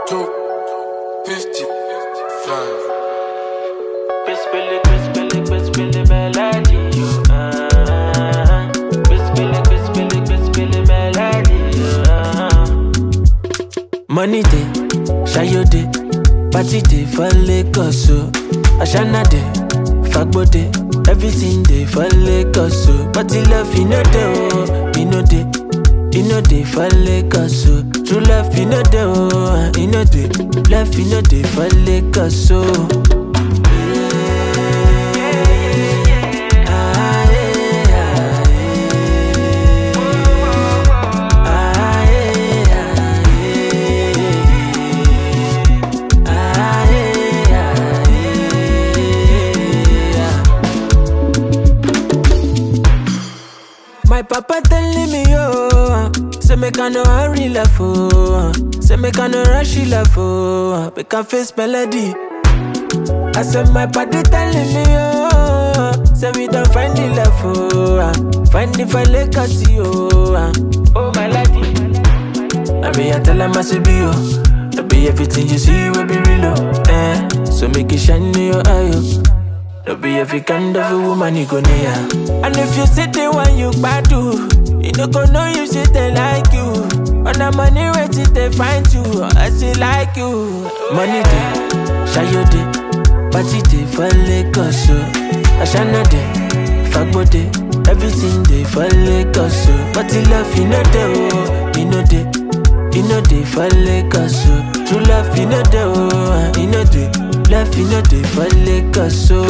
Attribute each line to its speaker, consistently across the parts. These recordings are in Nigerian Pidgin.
Speaker 1: two, fifty-five.
Speaker 2: Crispily, crispily, crispily melody. You, uh, crispily, crispily, crispily melody. You, uh. Money day, Shayo day, party day for Lagos so. Ashana day, Fagbo day, everything day for Lagos so. Party love you know day oh, you know day, you know day for Lagos so. True love you know day oh, you know day, love you know day for Lagos so. My papa telling me, oh, say make I no hurry love, oh, say make I no rush love, oh, make I face melody. I said my body telling me, oh, say we don't find the love, oh, find the file legacy, oh, oh my lady. I be I tell them I say be oh, I be everything you see will be real, oh, eh. So make it shine in your eye, oh. No be every kind of a woman you go near. And if you sit the one you badu, you no go know you sit they like you. On the money wait till they find you, I see like you. Money day, shayo day, party day for Lagos so. Ashana day, fagbo day, everything day for Lagos so. Party love you know day oh, you know day. You know they for Lagos so True love you know they oh You know they Love you know they for Lagos so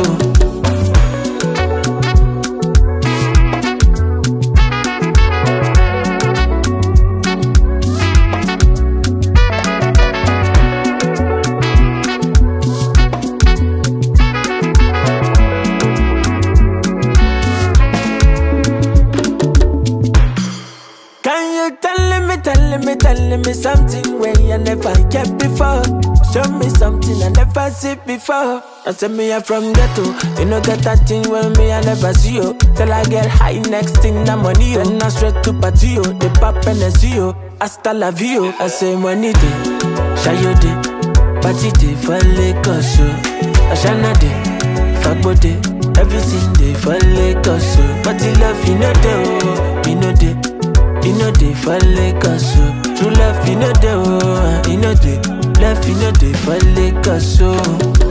Speaker 2: Can you tell me, tell me, tell me something where you never get before? Show me something I never see before. I say me I'm from ghetto, you know get that thing when me I never see you. Till I get high, next thing na money yo. Then I straight to party yo, the pop and the see yo. Hasta la vie yo. I say money day, shayo day, party day for Lagos yo. Ashana day, fagbo day, everything day for Lagos yo. Party love you know day oh, you know day. You know they for Lagos so True love you know they oh You know they Love you know they for Lagos so